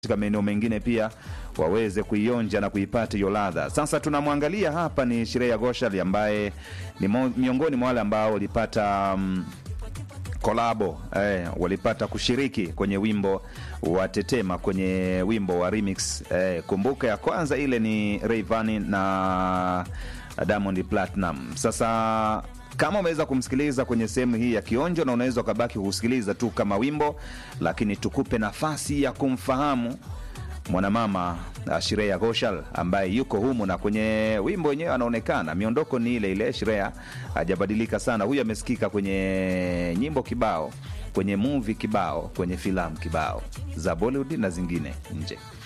katika maeneo mengine pia waweze kuionja na kuipata hiyo ladha. Sasa tunamwangalia hapa ni Shreya Ghoshal ambaye ni mo, miongoni mwa wale ambao walipata um, kolabo eh, walipata kushiriki kwenye wimbo wa Tetema kwenye wimbo wa remix eh, kumbuka ya kwanza ile ni Rayvanny na Diamond Platinum. Sasa kama umeweza kumsikiliza kwenye sehemu hii ya kionjo, na unaweza ukabaki kusikiliza tu kama wimbo, lakini tukupe nafasi ya kumfahamu mwanamama uh, Shreya Ghoshal ambaye yuko humu na kwenye wimbo wenyewe anaonekana miondoko ni ile ile. Shreya hajabadilika sana, huyu amesikika kwenye nyimbo kibao, kwenye movie kibao, kwenye filamu kibao za Bollywood na zingine nje.